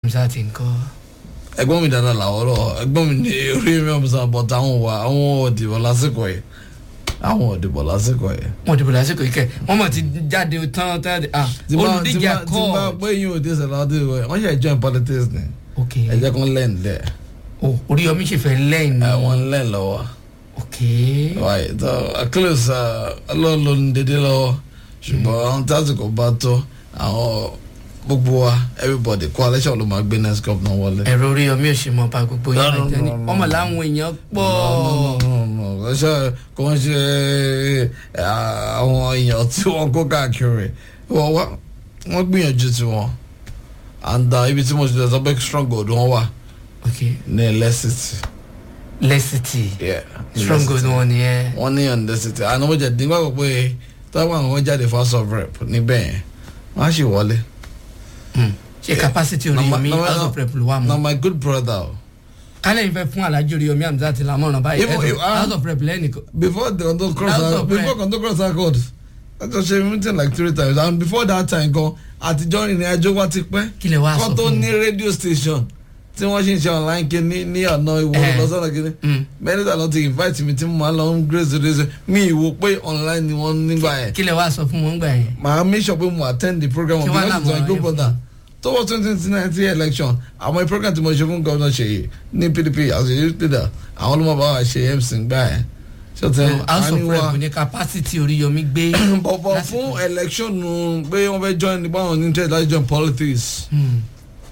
musa ti ń kọ́ ẹ̀gbọ́n mi dáadáa làwọn lọ ẹ̀gbọ́n mi ní orí mi ọmọ sábà bọ táwọn wà àwọn òdìbò lásìkò yìí àwọn òdìbò lásìkò yìí. wọn dìbò lásìkò yìí kẹ wọn mọ ti jáde tán tán ah tí bá tí olùdíje bá tí bá akọ pé yín ò dé sẹlẹ ọdún ìwé wọn ṣe join politics ni ok ẹ jẹ́ kó lẹ́yìn dẹ̀ o oríyọmí ṣe fẹ́ lẹ́yìn ẹ ní wọn lẹ́yìn lọ́wọ́ ok wáyé tó close ọlọ́ọ̀lọ́ ní dédé lọ́wọ́ ṣùgbọ́n àwọn tásìkò bá tó àwọn gbogbo wa everybody coalition ló máa gbé next governor wọlé. ẹ̀rọ oríyọmí ò ṣe mọ bá gbogbo No, yẹn no, àìtẹ́ni no, no. ọmọ làwọn èèyàn pọ̀ kò ṣe kò ń ṣe àwọn èèyàn tí wọ́n kó káàkiri wọ́n wá wọ́n gbìyànjú tiwọn and uh, ibi tí mo ti lọ sọ pé stronghold wọn wà ok ní lẹ́sìtì. lẹ́sìtì Yeah, ní stronghold Lẹ́sìtì. wọn nìyẹn wọ́n ní on lẹ́sìtì àná mo jẹ́ nígbà gbọ́ pé táwọn àwọn jáde house of rep níbẹ̀ yẹn wọ́n á sì wọlé. Hmm. ṣe capacity Number- oríyọmí number- house of rep ló wà na mọ́ my good brother o. kálẹ̀ yìí fẹ́ fún alájọ oríyọmí àmì àti lamọ́ràn báyìí Even- House of- ah. house of rep lẹ́nìkan before the condo cross House our of before Rep. condo cross our court i just say meeting like three times and before that time gan àtijọ́ ìrìn àjò wa ti pẹ́ kí lè wá sọ kọ́ tó fún ní radio station tí wọ́n ṣe ń ṣe online kí ní ní ọ̀nà ìwọ Eh. lọ́sọ̀nà kí un. many times lọ́ ti invite mi tí mo máa lọ ń grace grace mi ìwò pé online ni wọ́n nígbà yẹn kí lè wá sọ fún wọn gbà yẹn màá make sure pé mo attend the program Kí wá because it's my làwọn good ayé brother tọwọ́ twenty nineteen election àwọn program tí mo ṣe fún gómìnà ṣèyí ní pdp as a youth leader àwọn ló máa bá wa ṣe mc gbà yẹn ṣé o tẹ So, house of àníwá- rep ní capacity oríyọmí gbé bọ̀bọ̀ lásìkò. fún election nù pé wọ́n fẹ́ join nípa àwọn interest láti join politics Hmm.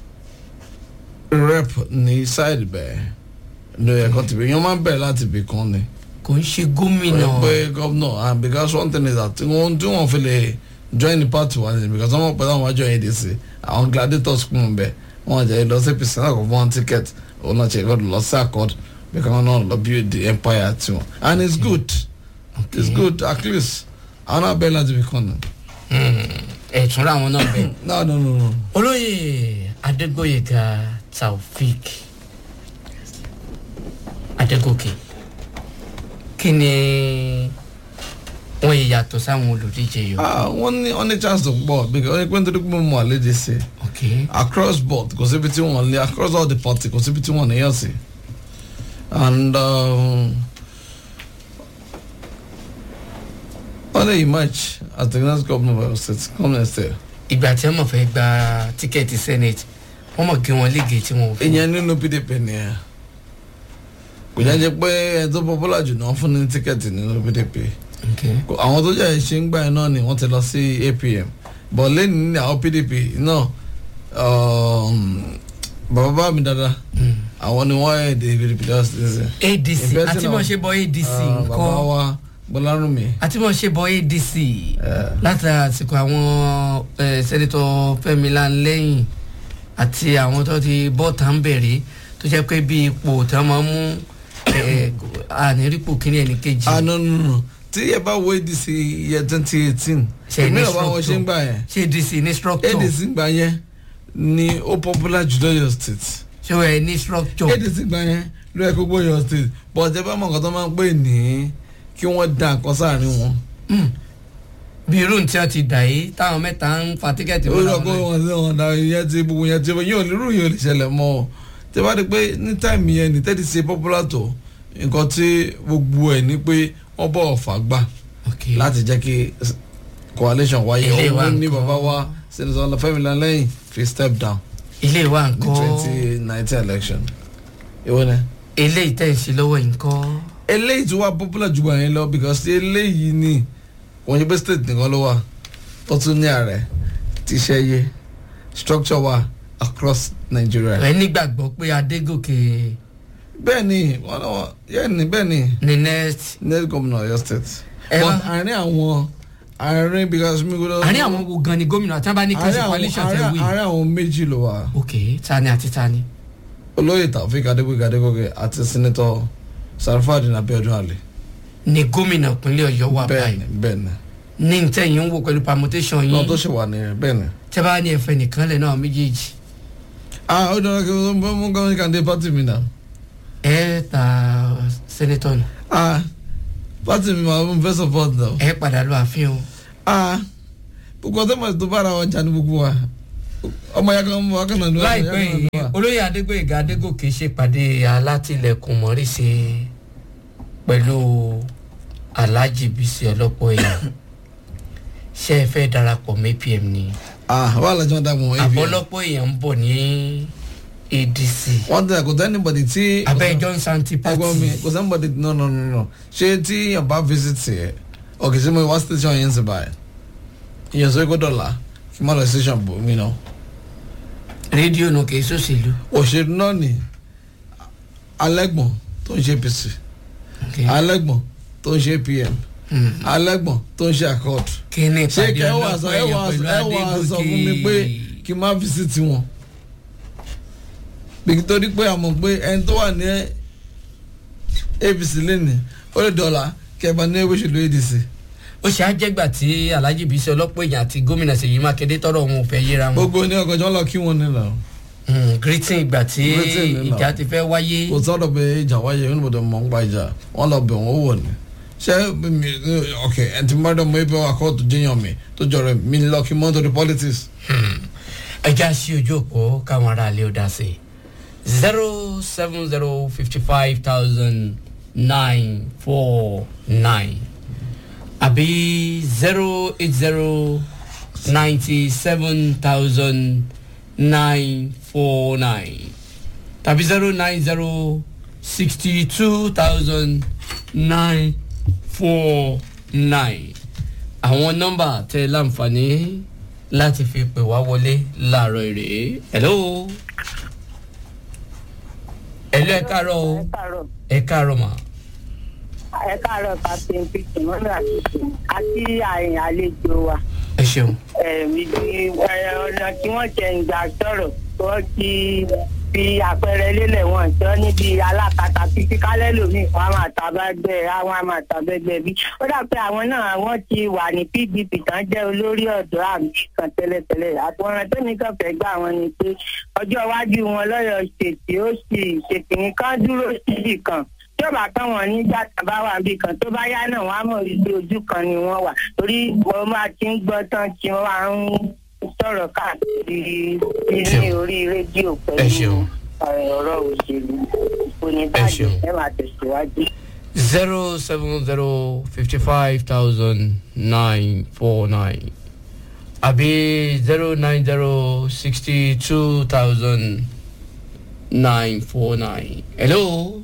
rep ní side bẹ́ẹ̀ ní ẹ̀kọ́ tìbí yẹn máa ń bẹ̀rẹ̀ láti ibì kan ni kò ń ṣe gómìnà pé governor and because one thing is that wọ́n tí wọ́n fi lè join the party wa ni because wọ́n mọ̀ pé àwọn máa join adc àwọn gladiators kún un bẹ́ẹ̀ wọ́n jẹ́ lọ sí apc náà kò fún wọn ticket òun náà ṣe gbọ́dọ̀ lọ sí accord because wọ́n náà lọ build the empire tiwọn and it's good it's good at least àwọn náà bẹ̀rẹ̀ láti ibì kan ni. ẹ̀tún láwọn náà bẹ̀. no no no no. olóyè adégbòyèga taofik adégòkè kí ni wọn yìí yàtọ̀ sáwọn olùdíje yòó. Ah, wọ́n ní wọ́n ní chance tó pọ̀ because wọ́n ní pé nítorí pé mo mọ̀ àlejò sí i ok across board kò síbi tí wọ́n lé across all the party kò síbi tí wọ́n níyàn sí and um, wọ́n lè emerge as the next governor of Oyo state come next year. ìgbà tí wọn fẹ́ gba tíkẹ́ẹ̀tì senate wọn mọ̀ gé wọn lége tí wọn ò fún. ìyẹn nínú pdp nìyẹn kò jẹ́ jẹ́ pé ẹni tó popular jù náà fún ní tíkẹ́ẹ̀tì nínú pdp ok Kò- àwọn tó jẹ́ ṣe ń gbà yẹn náà ni wọ́n ti lọ sí apm but lẹ́yìn ní àwọn pdp náà um, bàbá bá mi dáadáa Hmm. àwọn ni wọ́n ẹ̀ dé pdp just ṣe. adc Ìfẹ́ àti sínú- mọ̀ ṣe bọ adc Ah, bàbá nǹkan wa bọ́lárùnmí. àti mọ̀ ṣe bọ adc Eh. látara àsìkò àwọn eh, sẹ́nitọ́ fẹ́mi lanlẹ́yìn àti àwọn tó ti bọ́ tá ń bẹ̀rẹ̀ tó jẹ́ pé bí ipò tá máa ń mú eh, ànírípò kínní ẹnì kejì ah no no no tí ẹ bá wo adc yẹ twenty eighteen Ṣe èmi ní náà bá wọn ṣe ń structure. gbà yẹn ṣé adc ní structure adc gbà yẹn ni ó popular jù lọ́yọ̀ state ṣé wọ́n ẹ ní structure adc gbà yẹn ló yẹ kó gbóyọ̀ state but ẹ bá mọ nǹkan tó máa ń pè ní kí wọ́n dá nǹkan sáàrin wọn. Hmm. bí irú tí wọ́n ti dà yìí táwọn mẹ́ta ń fa tíkẹ́ẹ̀tì ó wọn lọ làwọn kó náà. wọn sí wọn dá ìyẹn ti gbogbo yẹn ti yóò lérò yóò lè ṣẹlẹ̀ mọ́ ọ tí a bá di pé ní táìmù yẹn ní tẹ́tí ṣe popular tó nǹkan tí gbogbo ẹ̀ ní pé wọ́n bọ̀ ọ̀fà gbà ok láti jẹ́ kí coalition wáyé Ilé wa òun ní nǹkan. bàbá wa senator ọlọfẹmi lẹ́yìn fi step down ilé wa ní nǹkan twenty nineteen election ìwọ ni. eléyìí tẹ̀ ń ṣe lọ́wọ́ yìí nǹkan eléyìí tí wàá popular jù wọ̀nyẹn lọ because eléyìí ni wọ́n yẹ pé state nìkan ló wà tó tún ní ààrẹ tíṣẹ́ yé structure wà across Nigeria. ẹ nígbàgbọ́ pé adégòkè bẹ́ẹ̀ ni wọ́n náà yẹ́n ni bẹ́ẹ̀ ni ní next net governor Ọ̀yọ́ state. Ẹ but wá- àárín àwọn àárín because mi gbọ́dọ̀. àárín àwọn wo gan ni gómìnà àti abá ní kí n ṣe àárín àwọn- coalition tẹ àárín wí. àárín àwọn méjì ló wà. ok tani àti tani. olóyè taofik adégbèké adégòkè àti senator sarfadin abiodun ali. ni gómìnà ìpínlẹ̀ ọ̀yọ́ wà bẹ́ẹ̀ni báyìí bẹ́ẹ̀ni ní ntẹ̀yìn ń wò pẹ̀lú permutation náà tó yín ṣe wà nìyẹn bẹ́ẹ̀ni. tẹ́ bá ní ẹ̀fẹ̀ nìkan lẹ̀ náà méjèèjì ah ó dára kí wọ́n mú gómìnà kan dé pátì mi náà. ẹ ta senator nù ah pátì mi máa ń fẹ́ support náà. ẹ padà lọ àfihàn o ah gbogbo ọtọ́ mọ̀ tó bára wọn jà ní gbogbo wa ọmọ ya kan mọ akẹ́nà ní láìpẹ́ yìí olóyè adégbòyèga adégòkè ṣèpàdé alátìlẹ̀kùn mọ́rìṣe pẹ̀lú alhaji bisi ọlọ́pọ̀ èèyàn ṣé ẹ fẹ́ darapọ̀ mọ́ apm ni ah wà lájọ́ wọn dàgbọ́n wọn àbọ̀lọ́pọ̀ èèyàn ń bọ̀ ní adc wọ́n tẹ̀ kò tẹ́ anybody tí abẹ́ johnson ti ẹgbọ́n mi party kò sẹ́ anybody no no no no ṣé tí yàn bá visit yẹ ọkì sí mo wá station yẹn ń sè báyìí ìyẹn sọ ikú dọ̀là kí n má lọ station bò mí náà rédíò nù kìí sòṣèlú òṣèlú náà ni alẹ́gbọ̀n tó ń ṣe apc alẹ́gbọ̀n tó ń ṣe pm alẹ́gbọ̀n tó ń ṣe accord kí ni ṣé ìpàdé kẹ́ ẹ wà ọlọ́pọ̀ sọ ẹ wà èèyàn pẹ̀lú ẹ wà sọ fún mi pé adégòkè kí n má visit wọn bí torí pé àmọ̀ pé ẹni tó wà ní apc lẹ́nu ó lè dọ̀là kẹfà ní ewé ṣèlú adc ó ṣe àjẹgbà tí alhaji bisi ọlọ́pọ̀ èèyàn àti gómìnà ṣèyí mákindé tọrọ òun ò fẹ́ yíra wọn gbogbo ní ọkọ̀ jọ́ lọ kí wọ́n nílò Mm, greeting ìgbà tí Greeting ni ìjà náà. ti fẹ́ wáyé kò sọ́dọ̀ pé ìjà wáyé yóò níbodò mọ̀ ń gba ìjà wọ́n lọ bẹ̀ wọ́n wò ní ṣé mi ok ẹni tí mọ́tò mọ́ ibi wà kóòtù jíyàn mi tó jọrọ mi lọ kí mọ́tò di politics ẹja sí ojú òpó káwọn ará ilé ó dá sí zero seven zero fifty five thousand nine four nine àbí zero eight zero ninety seven thousand nine four nine tàbí zero nine zero sixty two thousand nine four nine àwọn nọ́mbà tẹ láǹfààní láti fi pè wá wọlé láàárọ̀ èrè hello hello ẹ káàárọ̀ o ẹ káàárọ̀ ẹ káàárọ̀ mà ẹ káàárọ̀ captain peter mọ́nà àti àyìn àlejò wa ẹ ṣeun ẹ̀mí di ọ̀nà tí wọ́n jẹ ìgbà sọ̀rọ̀ wọ́n ti fi àpẹẹrẹ lélẹ̀ wọn jọ níbi alákatà títí kálẹ̀ lómi wọn a máa tàbẹ́gbẹ́ àwọn a máa tàbẹ́gbẹ́ bí ó dà pé àwọn náà wọ́n ti wà ní pdp tán jẹ́ olórí ọ̀dọ́ àmì kan tẹ́lẹ̀tẹ́lẹ̀ àtúnrán tẹ́mi kan fẹ́ gbà wọn ni pé ọjọ́ iwájú wọn lọ́yọ̀ ṣètì ó sì ṣèkìní kan dúró síbì kan tí ó bá tán wọn nígbà tá a bá wà níbì kan tó bá yá náà wọn á mọ̀ wípé ojú kan ni wọ́n wà torí wọ́n máa ti ń gbọ́ tán tí wọ́n máa ń sọ̀rọ̀ káàkiri ní orí rédíò Ẹ pẹ̀lú ṣeun. eh, ọ̀rọ̀ òṣèlú Ẹ oníbàjẹ́ ṣeun. ẹ máa tẹ̀síwájú. zero seven zero fifty five thousand nine four nine àbí zero nine zero sixty two thousand nine four nine hello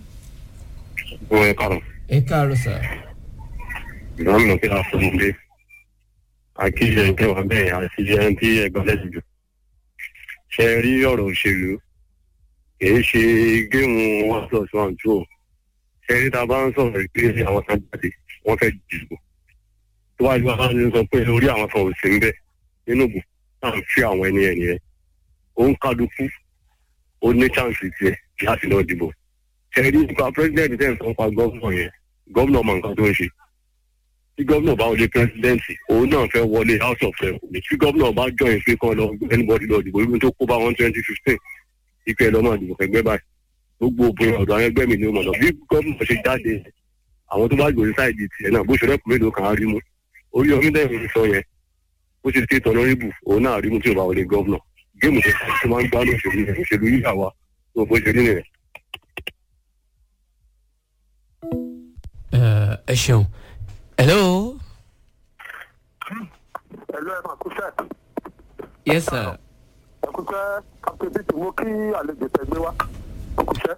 Wọ́n ẹ kàrọ̀. ẹ káàárọ̀ sà Ìgbàmìnà kí a fún un dé. Àkíyè ìkẹwàá bẹ́ẹ̀ àti ẹni tí ẹgbẹ́ lẹ́sìn jù. Ṣé ẹ rí ọ̀rọ̀ òṣèlú? Kìí ṣe géèmù one plus one two o. Ṣé ẹ rí ta bá ń sọ̀rọ̀ pé àwọn kan jáde wọ́n fẹ́ dìbò? Tó wáá ju àwọn ẹni sọ pé orí àwọn kan ò sí ń bẹ̀ nínú ìbò náà ń fi àwọn ẹni ẹni yẹn. Ó ń kálukú ó ní chance tiẹ̀ láti lọ dìbò. Ṣé ẹ rí nípa president tẹ̀ ń sọ pa gọ́vnọ̀ yẹn? Gọ́vnọ̀ mọ nǹkan tó ń ṣe tí gómìnà bá wọlé pírẹsidẹ́ǹtì òun náà fẹ́ wọlé house of rep ní tí gómìnà bá join pé kán lọ anybody lọ dìbò irú tó kó bá wọn twenty fifteen ìpè lọ́mọ àdìbò fẹ́gbẹ́ báyìí gbogbo òpin ọ̀dọ̀ àwọn ẹgbẹ́ mi ni ó mọ̀ lọ bí gómìnà ṣe jáde àwọn tó bá gbòòrò sáìdì tiẹ̀ náà bó ṣe rẹ́pù mélòó kan á rí mú orí omi dẹ́rìn sọ yẹn bó ṣe tètè ọ̀nàrìbù òun náà rí mú tí ò bá wọlé gómìnà géèmù tó tó máa ń gbá lóṣèlú yẹn òṣèlú yíyà wa tó bó ṣe rí nìyẹn. ẹ ẹ ṣeun hello ẹ̀lú ẹ̀ máa kúṣẹ́ yes sir ẹ̀kúṣẹ́ captain peter mú kí àlejò tẹ̀gbé wá kúṣẹ́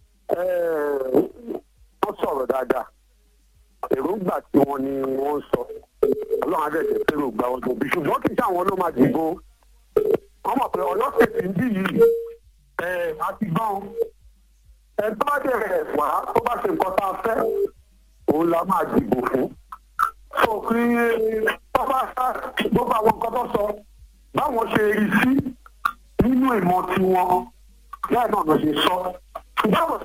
wọ́n sọ̀rọ̀ dáadáa èròǹgbà tí wọ́n ní wọ́n ń sọ ọlọ́run adẹ́jẹ́ fẹ́ràn gba wọn tóbi ṣùgbọ́n kì í ṣe àwọn ló máa dìbò wọ́n mọ̀ pé ọ̀yọ́ ṣètì ń dì yìí ẹ̀ àti gbọ́n ẹ̀ tó bá dẹ̀ wá tó bá ṣe nǹkan tá a fẹ́ òun la máa dìbò fún so kí pápá gbogbo àwọn nǹkan tó sọ báwọn ṣe rí sí nínú ìmọ̀ tiwọn bẹ́ẹ̀ náà ló ṣe sọ báwọn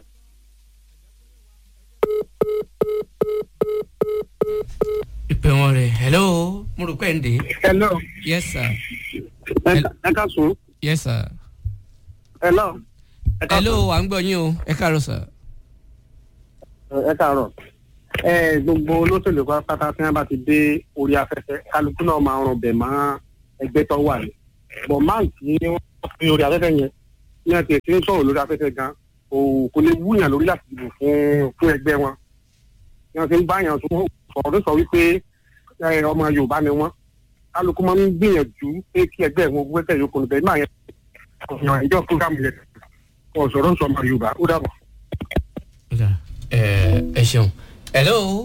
ìpè wọn rè hello mo rò pé ẹ̀ ń dé hello yes sir ẹ ká sùn yes sir hello ẹ ká hello à ń gbọ́ yín o ẹ káàárọ̀ sir sùn ẹ káàárọ̀ ẹ gbogbo olóṣèlú pátá tí wọn bá ti dé orí afẹ́fẹ́ kálukú náà máa ràn bẹ̀ mọ́ ẹgbẹ́ tó wà ní bọ̀ máa tí wọ́n fi orí afẹ́fẹ́ yẹn ní àti ẹ̀sìn ń sọ̀rọ̀ lórí afẹ́fẹ́ gan kò kò lè wúyàn lórí láti dìbò fún fún ẹgbẹ́ wọn ní wọ́n ti ń báyàn tó sọ̀rọ̀ sọ wípé ẹ, ọmọ yorùbá ni wọ́n kálukú máa ń gbìyànjú pé kí ẹgbẹ́ wọn gbẹ́sẹ̀ yòókù níbẹ̀ máa yẹn ọ̀sán ìjọ fúgàmù yẹn kò sọ̀rọ̀ sọ ọmọ yorùbá ó dàbọ̀. ẹ ẹ ṣeun hello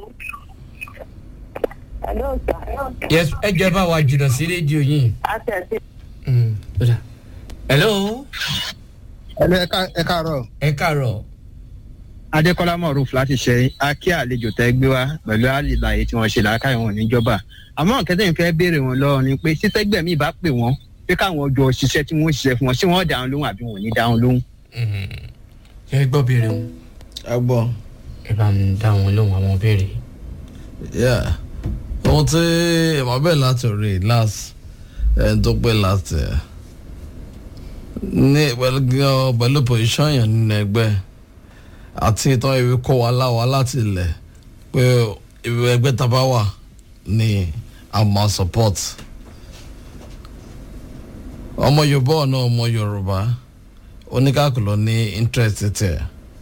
Hello, sir. yes ẹ jẹ́ bá wa jùlọ sí rédíò yìí Àtẹ̀sí. Mm, ó dà. hello ẹlẹ ẹ káàárọ̀ ẹ káàárọ̀ adékọlá mọrùf láti ṣe akí àlejò tẹ gbé wá pẹ̀lú àlìláyé tí wọ́n ṣe làákàyè wọn níjọba àmọ́ kẹtẹ yìí fẹ́ béèrè wọn lọ́wọ́ ni pé sítẹgbẹ mi bá pè wọ́n pé káwọn jọ ṣiṣẹ́ tí wọ́n ṣiṣẹ́ fún wọn ṣé wọ́n dáhùn lóhùn àbí wọn ò ní dáhùn lóhùn. ẹ gbọ́ béèrè wọn ẹ gbọ́ ẹ bá ń dá wọn lóhùn àwọn béèrè. yeah ohun tí ìmọ̀ bẹ́ẹ̀ láti rí last ẹni tó pé last ẹ̀ ní pẹ̀lú gan- pẹ̀lú position yẹn nínú ẹgbẹ́ àti ìtàn ìwé kọ́ wa láwa láti ilẹ̀ pé ìwé ẹgbẹ́ tá a bá wà ní àmọ́ support ọmọ yorùbá ọ̀nà ọmọ yorùbá oníkàkùlọ ní interest tẹ̀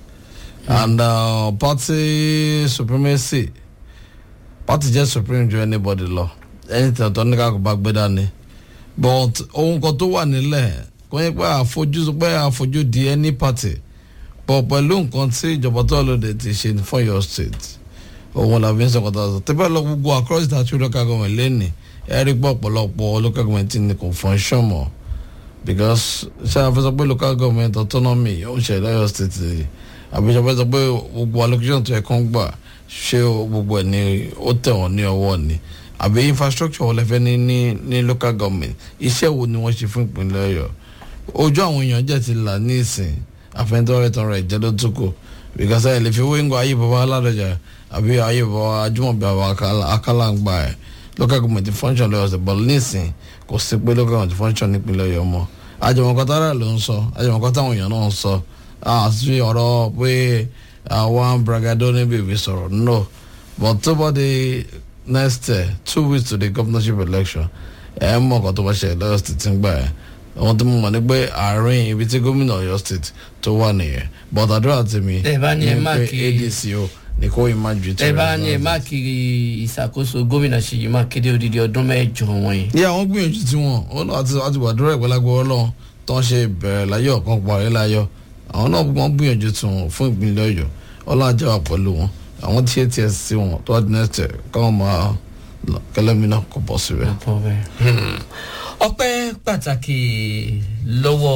and uh, party supremacy party jẹ́ supreme ju anybody lọ anything tó ní káàkó bá gbé dání but ohun kan tó wà nílẹ̀ kò yẹ pé àfojú pé àfojú di any party but pẹ̀lú nǹkan tí ìjọba tó lòdì ti ṣe fún your state òun la fi ń sọ̀kọ̀ tó sọ tẹ́fẹ́ lọ gbogbo across the two local government lẹ́nì ẹ rí pọ̀ ọ̀pọ̀lọpọ̀ local government ní kò function mọ́ because ṣé a fẹ́ sọ pé local government autonomy ó ń ṣe lọ́yọ̀ state yìí àbí ṣe a fẹ́ sọ pé gbogbo allocation tó yẹ kán gbà ṣé gbogbo ẹ̀ ni ó tẹ̀ wọ́n ní ọwọ́ ni àbí infrastructure wọlé fẹ́ ní ní ní local government iṣẹ́ wo ni wọ́n ṣe fún ìpínlẹ̀ ọ̀yọ́ ojú àwọn èèyàn jẹ́ ti là ní ìsìn àfẹnitọ́rẹ́ tọrọ ẹ̀jẹ̀ ló tún kù because ẹ̀ lè fi wíńgò ayé bàbá aládọ́jà àbí ayé bàbá ajúmọ̀bí àwọn akálàǹgbà ẹ̀ local government function lọ́yọ̀ ọ̀sẹ̀ bọ̀ nísìn kò sí pé local government function nípínlẹ̀ ọ̀yọ́ mọ́ àjọmọ̀kọ́tà rẹ̀ ló ń sọ àjọmọ̀kọ́tà àwọn èèyàn náà ń sọ àti ọ̀rọ̀ pé àwọn bragado níbi ìwé sọ̀rọ̀ no but tó bá di next uh, two weeks to the governorship election ẹ mọ ọkọ tó bá ṣe lọ́yọ̀ state ń gbà ẹ́ àwọn tó mọ̀ ní pé àárín ibi tí gómìnà ọ̀yọ́ state tó wà nìyẹn but àdúrà tèmi Tẹ́ ẹ bá ní ẹ ni má pé kí- adc o ní kó yín má ju ẹ bá ní ẹ má kiri ìṣàkóso gómìnà ṣèyí mákindé odidi ọdún mẹ́jọ wọn yìí. ní àwọn gbìyànjú tí wọn wọn náà àti àti wàdúrà ìpẹ́lágbọ́ ọlọ́run tó ń ṣe bẹ̀rẹ̀ láyọ̀ kan parí láyọ̀ àwọn náà wọ́n gbìyànjú tí wọn fún ìpínlẹ̀ ọ̀yọ́ ọlọ́run àjẹwà pẹ̀lú wọn àwọn tí ats sí wọn tó wà ní ẹsẹ̀ káwọn máa lọ kẹlẹ́mi náà kò bọ́ síbẹ̀. ọ̀pọ̀ bẹ́ẹ̀. ọpẹ́ pàtàkì lọ́wọ́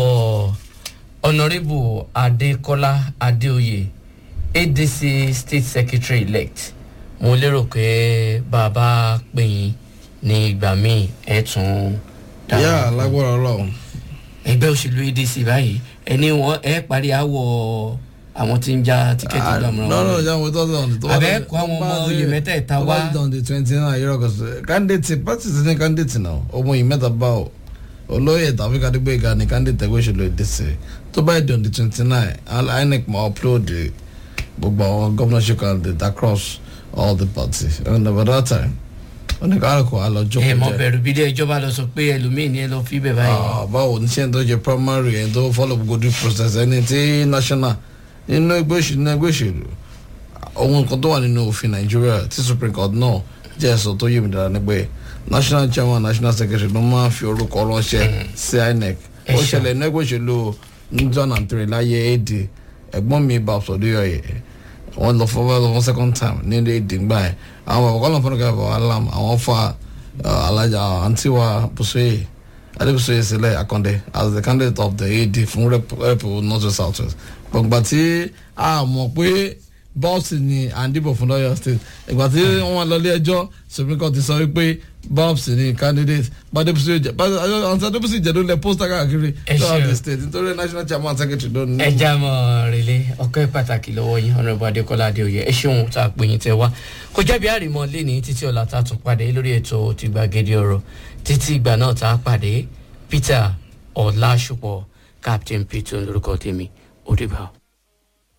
ọ̀nàrẹ́bù adékọ́lá adéoyè adc state secretary elect mo lérò pé bàbá pè yín ní ìgbà míì ẹ̀ tún dáhùn. yá lágbára ọlọ́run ẹgbẹ́ òṣèlú adc báyìí ẹni wọn ẹ parí àwọ̀ àwọn tí ń já tíkẹ́ẹ̀tì gbàmúra no no wọn. jẹ́ àwọn tó tọ̀ ní tó Àbẹ́ kó àwọn ọmọ oyè mẹ́tẹ̀ẹ̀ta wá. tó bá dán di twenty nine yọrọ kò sí candidate party ti ní candidate náà ọmọ yìí mẹ́ta bá o olóyè tàbí kadigbé ga ni candidate ẹgbẹ́ òṣèlú ìdísè tó bá dán di twenty nine inec máa upload gbogbo àwọn governorship candidate across all the parties and by that time oníkàlùkù àlọ́jọ́ ẹ mọ bẹ̀rù bí ilé ẹjọ́ bá lọ sọ pé ẹlòmíì ni ẹ lọ fi bẹ̀ báyìí. Ah, báwo ní sẹ́yìn tó jẹ primary ẹni tó follow gbogbo due process ẹni tí national nínú ẹgbẹ́ òṣèlú nínú ẹgbẹ́ òṣèlú ohun kan tó wà nínú òfin nàìjíríà tí supreme court náà jẹ́ ẹ̀sọ́ tó yé mi dára ni pé national chairman national secretary ló máa ń fi orúkọ ránṣẹ́ sí inec Ẹ ó ṣeun. ṣẹlẹ̀ nínú ẹgbẹ́ òṣèlú ní john and three láyé ad ẹ̀gbọ́n mi babs ọdúnyọ̀yẹ wọ́n lọ fún wọ́n lọ fún second time ní ilé èdè ńgbà yẹn àwọn bàbá kọ́lọ̀ fún ọ̀gá alam àwọn fa uh, alájà àǹtí wa bùsùyè adébùsùyè sílẹ̀ akọ́ndé as the candidate of the ad fún rep rep north west south west gbọ̀ngbà tí a mọ̀ pé bọ́ọ̀sì ni à ń dìbò fún lọ́yọ̀ state ìgbà tí wọ́n lọ ilé ẹjọ́ supreme court ti sọ wípé bọ́ọ̀sì ni candidate bàdébùsùyè jẹ àǹtí adébùsùyè jẹ ló lẹ pósítà káàkiri Ẹ throughout ṣeun. the state nítorí national chairman secretary ló ní. ẹ já mọ rèlé ọkọ pàtàkì lọ́wọ́ yín ọ̀nàbọ̀ adékọ́lá adéoyè ẹ ṣeun tá a pè yín tẹ wá kò jẹ́bi àrìmọ́ lẹ́ni títí ọ̀la tá a tún pàdé lórí ètò ti gbàgede ọ̀rọ̀ títí ìgbà náà tá a pàdé peter ọ̀làṣùpọ̀ captain peter lórúkọ tèmi ó dìgbà.